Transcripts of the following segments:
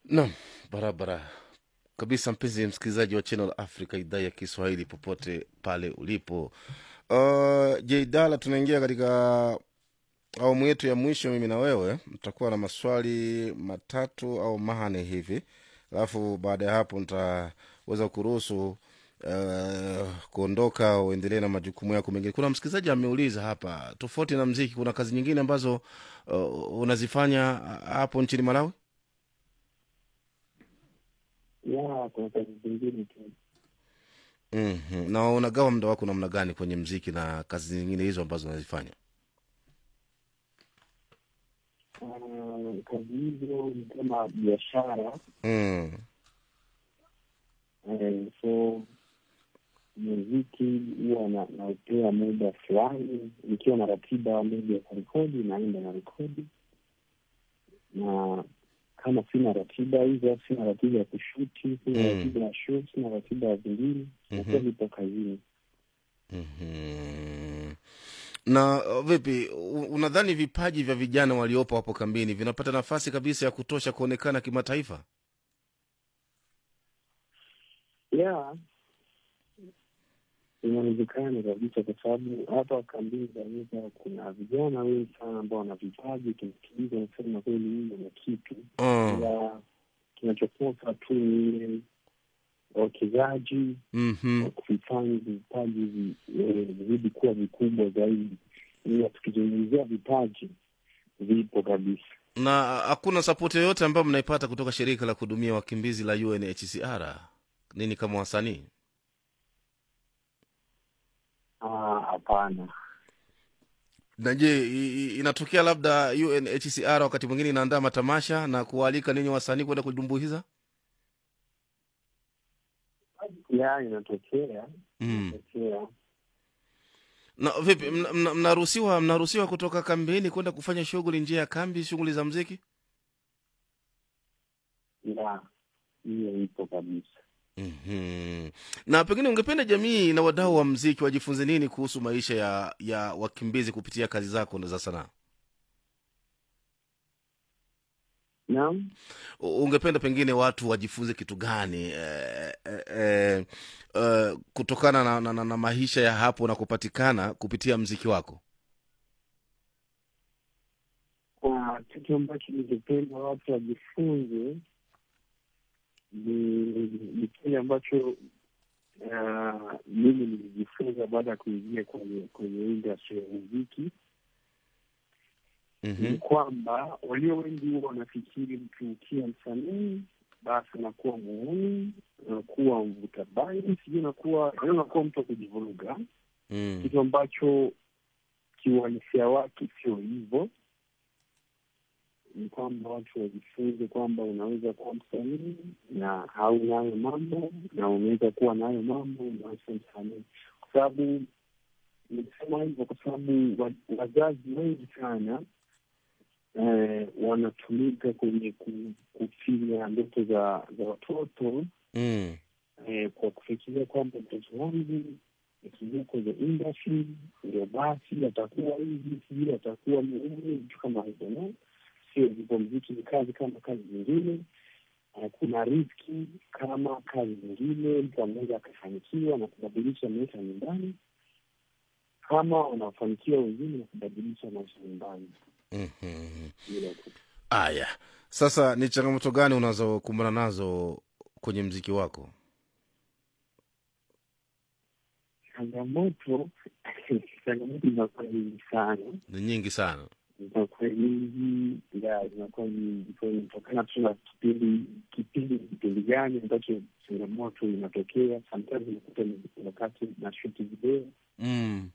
Naam, barabara kabisa, mpenzi msikilizaji wa Channel Africa, idhaa ya Kiswahili, popote pale ulipo. Uh, Jeidala, tunaingia katika awamu yetu ya mwisho. Mimi na wewe tutakuwa na maswali matatu au manne hivi, alafu baada ya hapo nitaweza kuruhusu uh, kuondoka uendelee na majukumu yako mengine. Kuna msikilizaji ameuliza hapa, tofauti na mziki, kuna kazi nyingine ambazo uh, unazifanya hapo nchini Malawi? ya kuna kazi zingine tu mm na unagawa muda wako namna gani kwenye mziki na kazi zingine hizo ambazo unazifanya? Ah, kazi hizo ni kama biashara mm. eh, so muziki huwa na- naupea muda fulani nikiwa na ratiba moja ya kurekodi naenda na rekodi na kama sina ratiba hizo sina ratiba ya kushuti sina Mm. ratiba ya show sina ratiba ya vingine nakuwa Mhm. nipo kazini Mhm. na uh, vipi u- unadhani vipaji vya vijana waliopo hapo kambini vinapata nafasi kabisa ya kutosha kuonekana kimataifa? ya inawezekana kabisa kwa sababu hapa kambini Zanzibar kuna vijana wengi sana ambao wana vipaji, kimsikiliza nasema kweli huyu ana kitu, mm. ila kinachokosa tu ni ile wawekezaji mm-hmm. wa kuvifanya vipaji vi- eh, vizidi kuwa vikubwa zaidi, ila tukizungumzia vipaji vipo kabisa. na hakuna sapoti yoyote ambayo mnaipata kutoka shirika la kuhudumia wakimbizi la UNHCR nini kama wasanii? Ah, Hapana. na je i- i- inatokea labda UNHCR wakati mwingine inaandaa matamasha na kuwaalika ninyi wasanii kwenda kudumbuiza? ya inatokea mm. inatokea na vipi mna- mna- mnaruhusiwa mnaruhusiwa kutoka kambini kwenda kufanya shughuli nje ya kambi shughuli za mziki ya hiyo ipo kabisa. mm-hmm. na pengine ungependa jamii na wadau wa mziki wajifunze nini kuhusu maisha ya ya wakimbizi kupitia kazi zako za sanaa Naam. U- ungependa pengine watu wajifunze kitu gani eh, eh, eh, eh, kutokana na, na, na, na maisha ya hapo na kupatikana kupitia mziki wako Kwa kitu ambacho ningependa watu wajifunze ni ni kile ambacho ah, mimi nilijifunza baada ya kuingia kwenye kwenye industry ya muziki ni mm-hmm. kwamba walio wengi huwa wanafikiri mtu ukiwa msanii basi unakuwa muuni unakuwa mvuta bangi sijui unakuwa yaani unakuwa mtu wa kujivuruga mm. kitu ambacho kiuhalisia wake sio hivyo. Ni kwamba watu wajifunze kwamba unaweza kuwa msanii na hauna hayo mambo, na unaweza kuwa na hayo mambo na sio msanii, kwa sababu nimesema hivyo kwa sababu wa- wazazi wengi sana eh, wanatumika kwenye ku- kufinya ndoto za za watoto Mm. eh, kwa kufikiria kwamba mtoto wangu akiingia kwenye industry ndio basi atakuwa hivi, sijui atakuwa muhimu, vitu kama hivyo. No, sio hivyo. Mziki ni kazi kama kazi zingine. Eh, kuna riski kama kazi zingine. Mtu anaweza akafanikiwa na kubadilisha maisha nyumbani, kama wanafanikiwa wengine na kubadilisha maisha nyumbani. Mm-hmm. Hilo tu. aya sasa ni changamoto gani unazokumbana nazo kwenye mziki wako Changamoto changamoto zinakuwa nyingi sana ni nyingi sana zinakuwa nyingi ya zinakuwa nyingi kwa hiyo inatokana tu na kipindi kipindi kipindi gani ambacho changamoto inatokea sometimes unakuta ni wakati na shuti video mm.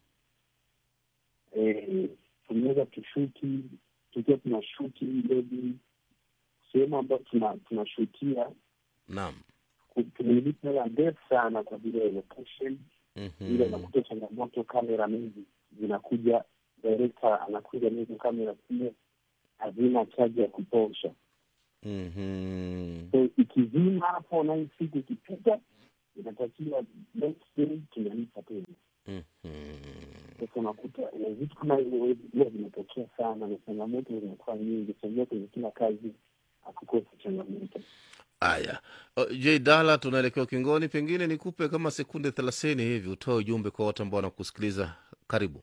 eh, tunaweza tushuti tukiwa tuna shuti maybe sehemu ambayo tuna tunashutia naam tumelipa hela ndefu sana kwa vile ya location mm-hmm. ile unakuta changamoto kamera mingi zinakuja director anakuja nazo kamera zile hazina chaji ya kutosha Mm-hmm. so ikizima hapo na hii siku ikipita inatakiwa next day tunalipa tena Mm-hmm. sasa unakuta na vitu kama hivyo huwa vinatokea sana na changamoto zinakuwa nyingi sangia kwenye kila kazi akukose changamoto. Haya, uh, J Dala, tunaelekea ukingoni, pengine nikupe kama sekunde thelathini hivi utoe ujumbe kwa watu ambao wanakusikiliza. Karibu.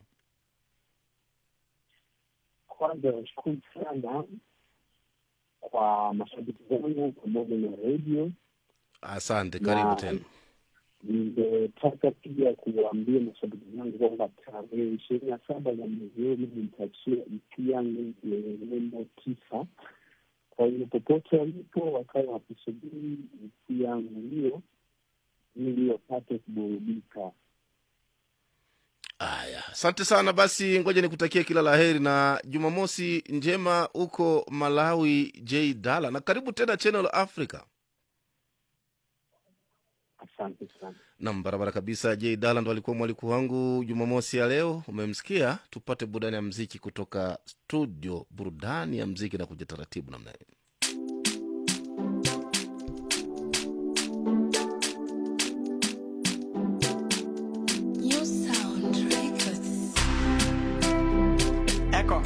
Kwanza nashukuru sana kwa mashabiki zangu pamoja na redio Asante, karibu na tena. ningetaka pia kuwaambia mashabiki zangu kwamba tarehe ishirini na saba za mwezi huu mimi nitachia EP yangu yenye nembo tisa. Kwa hiyo popote walipo wakawa wakisubiri EP yangu hiyo ili wapate kuburudika. Haya, asante sana. Basi ngoja nikutakie kila la heri na Jumamosi njema huko Malawi, J Dala, na karibu tena Channel Africa. Asante sana. Nam, barabara kabisa. J Dala ndo alikuwa mwaliko wangu Jumamosi ya leo. Umemsikia, tupate burudani ya mziki kutoka studio. Burudani ya mziki na kuja taratibu namna hiyo.